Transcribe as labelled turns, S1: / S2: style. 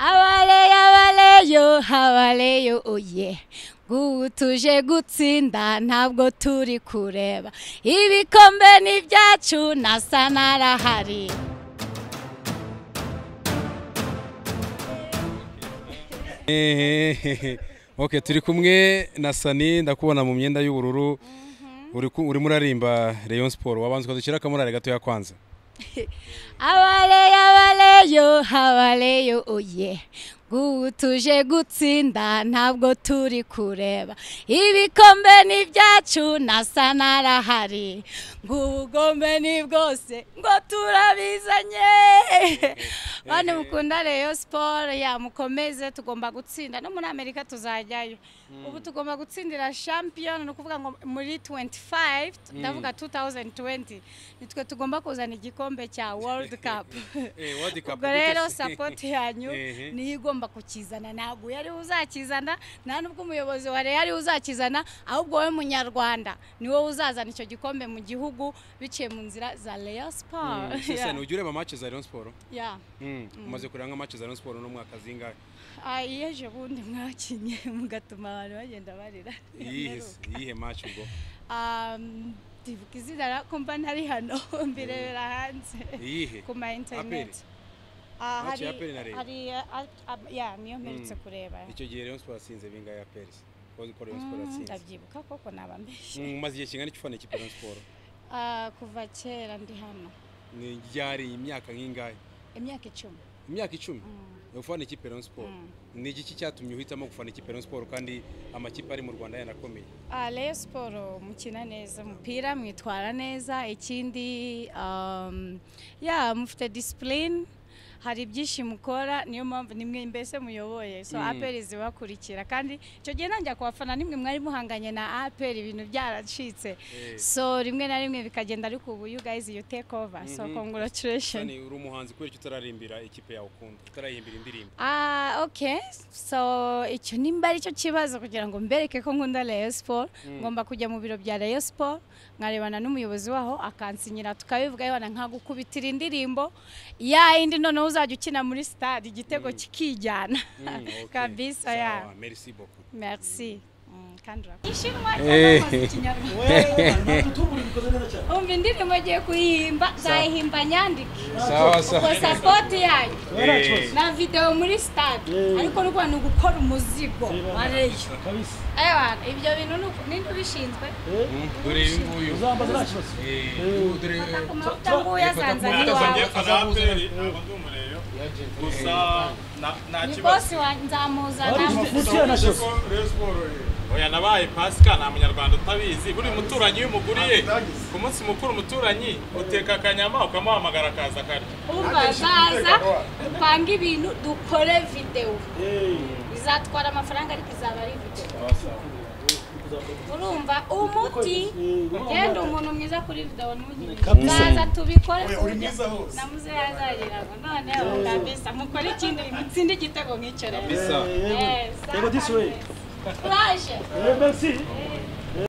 S1: abaleyo abaleyo abaleyo oye ubu tuje gutsinda ntabwo turi kureba ibikombe ni ibyacu nasa n'arahari
S2: ok turi kumwe na sani ndakubona mu myenda y'ubururu urimo urarimba leon siporo wabanza ukadushyira akamurare gatoya kwanza
S1: abaleyo abaleyo abaleyo oye ubu tuje gutsinda ntabwo turi kureba ibikombe ni ibyacu nasa n'arahari ubugombe ni bwose ngo turabizanye bane mukunda rero siporo yamukomeze tugomba gutsinda no muri amerika tuzajyayo ubu tugomba gutsindira shampiyona ni ukuvuga ngo muri 25 ndavuga 2020 nitwe tugomba kuzana igikombe cya world cup ubwo rero sapoti yanyu niyo igomba ugomba kukizana ntabwo uyu ariwe uzakizana nta nubwo umuyobozi wa reyo ariwe uzakizana ahubwo wowe munyarwanda ni wowe uzazana icyo gikombe mu gihugu biciye mu nzira za reyo siporo
S2: sani ujya ureba amace za leon siporo umaze kureba nk'amace za leon siporo n'umwaka zingahe
S1: iyo ejo bundi mwakinye mugatuma abantu bagenda barira
S2: iyihe mace ubwo
S1: ndibuka izina kumva ntari hano mbirebera hanze ku ma interineti hari ya niyo mperutse kureba
S2: icyo gihe leon siporo asinze bingahe ya perisi ko leon siporo atsinze
S1: ndabyibuka koko naba mbeshye
S2: umaze igihe kingana ufana ikipe leon siporo
S1: kuva kera ndi hano
S2: ni ryari imyaka nk'ingahe
S1: imyaka icumi
S2: imyaka icumi ufana ikipe leon siporo ni igiki cyatumye uhitamo gufana ikipe leon siporo kandi amakipe ari mu rwanda yanakomeye
S1: leon siporo mukina neza umupira mwitwara neza ikindi ya mufite disipurine hari ibyinshi mukora niyo mpamvu nimwe mbese muyoboye so aperi zibakurikira kandi icyo gihe ntangira kubafana nimwe mwari muhanganye na aperi ibintu byaracitse so rimwe na rimwe bikagenda ariko ubu you guys you take over so congratulations
S2: uri umuhanzi kubera icyo utararimbira ikipe yawe ukunda utarayimbira indirimbo
S1: ah okay so icyo nimba ari cyo kibazo kugira ngo mbereke ko nkunda Rayon Sport ngomba kujya mu biro bya Rayon Sport nkarebana n'umuyobozi waho akansinyira tukabivuga yabana nkagukubitira indirimbo ya indi noneho uzajya ukina muri sitade igitego kikijyana kabisa ya
S2: merci beaucoup
S1: merci umva indirimbo agiye kuyihimba nzayihimba nyandike ubwo sapoti yayo na videwo muri sitade ariko rwa ni ugukora umuzigo wareyo ibyo bintu ninde ubishinzwe
S2: dore uyu nguyu
S1: dore amavuta nguyu azanza n'iwawe
S3: gusa nta
S1: ni bosi nzamuzana
S3: oya nabaye pasika nta munyarwanda utabizi buri muturanyi iyo umuguriye ku munsi mukuru umuturanyi uteka akanyama ukamuhamagara akaza akarya
S1: umva zaza dupanga ibintu dukore videwo bizatwara amafaranga ariko izaba ari videwo urumva umuti genda umuntu mwiza kuri videwo ntugire zaza tubikore ku buryo na muze yazageraga noneho kabisa mukore ikindi mutsinde igitego nk'icyo rero
S2: Kabisa.
S1: Eh, sawa. Courage.
S4: Merci.